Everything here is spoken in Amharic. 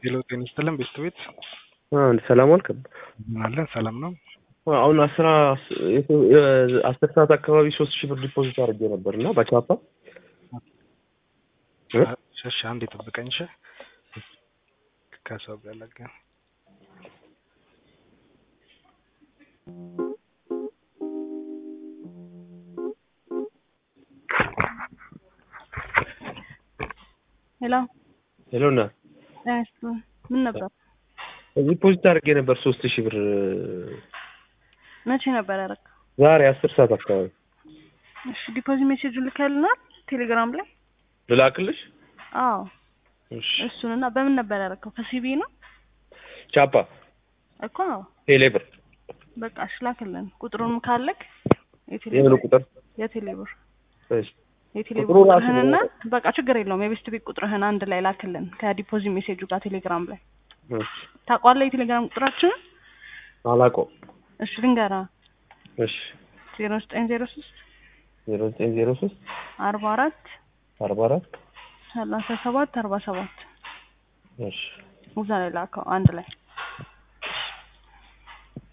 ሄሎ ጤና ይስጥልን ቤስት ቤት አንድ ሰላም አልክ? ምን አለን? ሰላም ነው። አሁን አስራ አስር ሰዓት አካባቢ ሶስት ሺህ ብር ዲፖዚት አድርጌ ነበር እና በቻፓ እሺ፣ አንዴ ጠብቀኝ። እሺ፣ ከሰው ጋር ላገ ሄሎ ሄሎ እና እሺ፣ ምን ነበር? ዲፖዚት አድርጌ ነበር ሶስት ሺህ ብር መቼ ነበር ያደረገው? ዛሬ አስር ሰዓት አካባቢ እሺ፣ ዲፖዚት ሜሴጅ ልከልናል ቴሌግራም ላይ። ልላክልሽ? አዎ እሺ። እሱንና በምን ነበር ያደረገው? ከሲቢ ነው ቻፓ እኮ አዎ። ቴሌ ብር በቃ እሺ፣ ላክልን ቁጥሩን ካለክ የቴሌ የምን ቁጥር? የቴሌ ብር እሺ የቴሌ ቁጥሩ ብር ራሱ ቁጥርህንና ነው። በቃ ችግር የለውም የቤስት ቤት ቁጥርህን አንድ ላይ ላክልን ከዲፖዚት ሜሴጁ ጋር ቴሌግራም ላይ እሺ። ታውቋለህ የቴሌግራም ቁጥራችንን? አላውቀውም። እሺ ልንገራ እሺ ዜሮ ዘጠኝ ዜሮ ሶስት ዜሮ ዘጠኝ ዜሮ ሶስት አርባ አራት አርባ አራት ሰላሳ ሰባት አርባ ሰባት እሺ እዛ ላይ ላከው አንድ ላይ